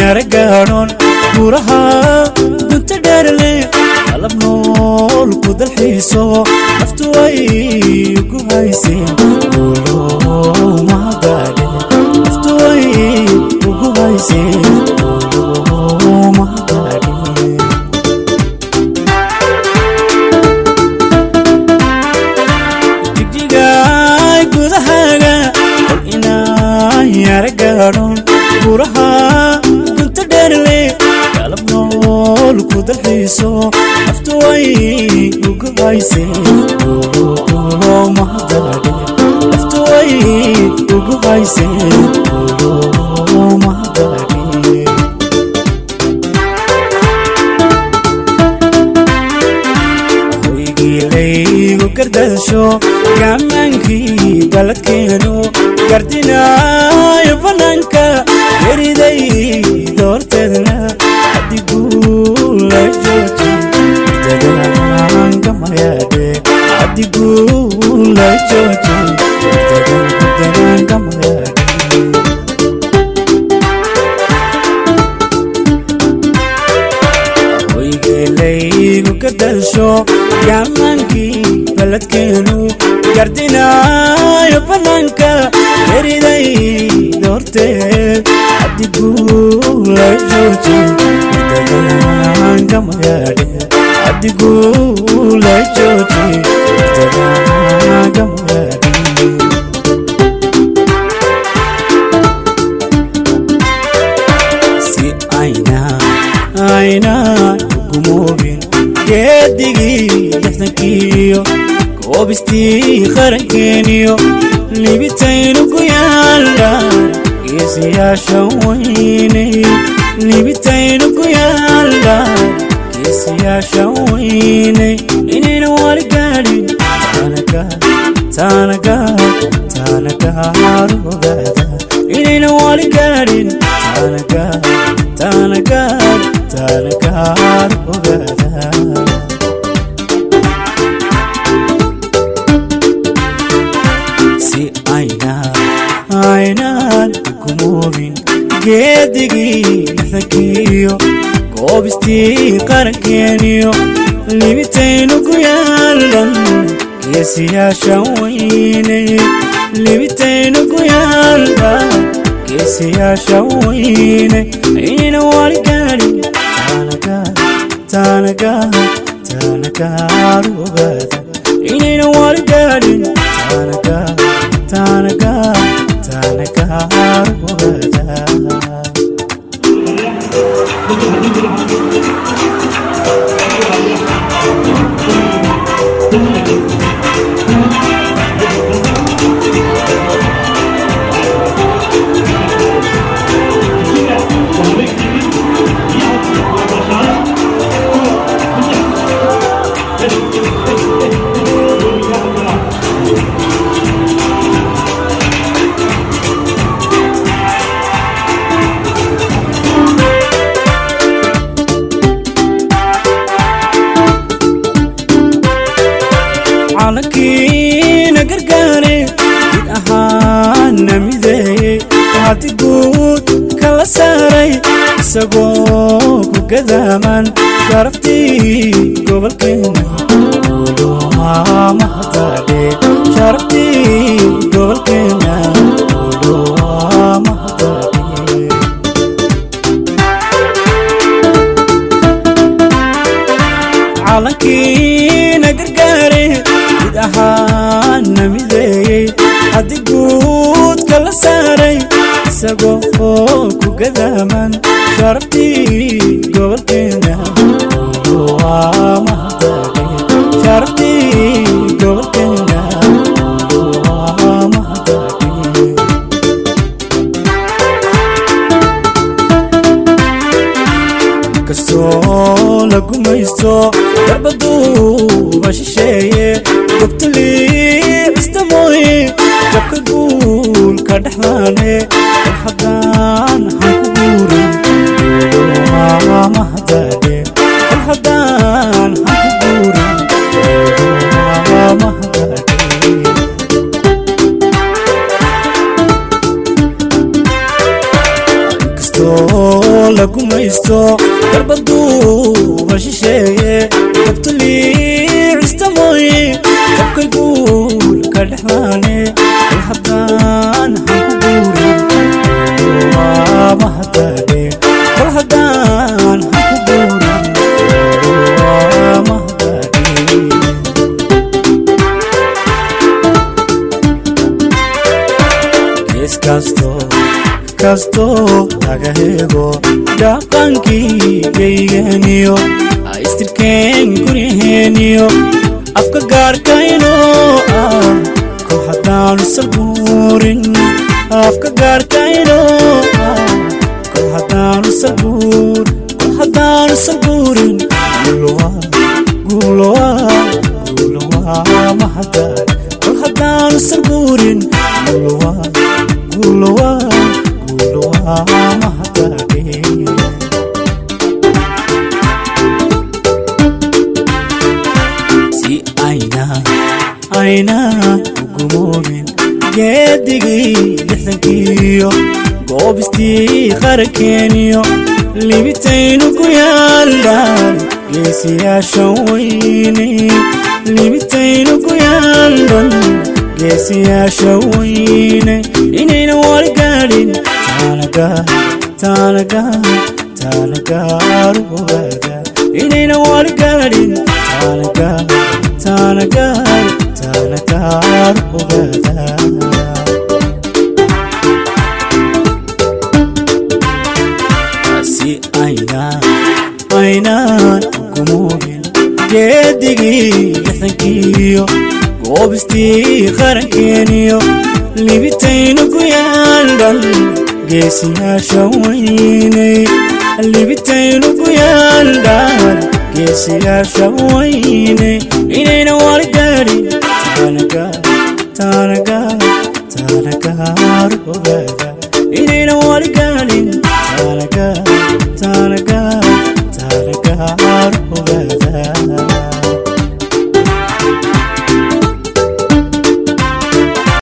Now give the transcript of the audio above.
yara gaadhoon buuraha gunta dheerle qalab nool ku dalxiiso naftu way ugu hayseen guulow mahadaadhe naftu way ugu hayseen guulow mahadaadhe jigjigaay gudahaaga kol inaan yara gaadhoon buuraha gunta dheerle qalab nool ku dalxiiso naftu way ugu hayseen guulow mahadaadhe naftu way ugu hayseen guulow mahadaadhe hoygiilaygu gardasho gaamaankii baladkeenu gardinaayo bannaanka yeriday doorteedna hadigula jooji dadaangamayadhe hadigula jooji dadaangamayadhe hoygeelaygu gardasho gaamaankii baladkeenu gardinaayo bannaanka yeriday doorteed hadigula jooji dadaangamayadhe hadigula jooji dadaangamayadhe si ayna aynaan gumoobin geedigii lixdankiyo koobistii qarankeeniyo libitaynu ku yaallaan geesiyaasha weynay libitaynu ku yaallaan geesiyaasha weynay inayna wali gaadhin taanaga taanaga taanagaar ogaada inayna wali gaadhin taanaga taanagaar taanagaar ogaada si ayna aynaan gumoobin geedigii lixdankiyo koobistii qarankeeniyo libitaynu ku yaallan geesiyaasha weynay libitaynu ku yaallan geesiyaasha weynay inayna wali gaadhin taanaga taanaga taanagaar ogaada inayna wali gaadhin taanaga taanaga taanagaar ogaada calankiina gargaare mid ahaana mideeye hati guud kala saaray isagoo ku gadaaman sharaftii gobolkeena mahadaadhe sharaftii gobolkeena mahadaadhe calankiina gargaare mid ahaana mideeyey haddii guud kala saaray isagoo oo ku gadaaman sharaftii gobolkeena mahadaadhe sharaftii gobolkeena mahadaadhe kastoo la gumaysto darbaduuba shisheeye gobtalii cista mooye jabka guulka dhexdaane war haddaan han ku guurin mahadaadhe war haddaan han ku guurin mahadaadhe kastoo la guulaysto garbaduuba shisheeye dabtaliicista mooye jabkay guul ka dhexlaane kol haddaan han ku guurin waaba haddaadhe kol haddaan han ku guurin waama haddaadhe gees kasto kasto laga hego dhaqankii geygeniyo aistirkeen guryaheeniyo afka gaarkayno ah kol haddaanu salbuurin afka gaarkayno ah kol haddaanu salbuur kol haddaanu salbuurin guulowa guulowa guulowa mahadar kol haddaanu salbuurin guulowa guulowa guulowa mahadare si ayna ayna ugumoobin geedigii lixdankiiyo goobistii qarankeeniyo libitaynu ku yaaldhaan geesiyaashan weyne libitaynu ku yaaldhan geesiyaasha weyne inayna wali gaadhin taanaga taanaga taanagaaru ogaada inayna wali gaadhin taanaga taanagaar taanagaaru ogaada si ayna aynaan ugumoobin geedigii lixdankiiyo goobistii qarankeeniyo libitaynu ku yaaldhan geesiyaasha weyney libitaynu ku yaaldhan geesiyaasha weyney inayna wali gaadhin taanaga taanaga taanagaar ogaada inayna wali gaadhin taanaga taanaga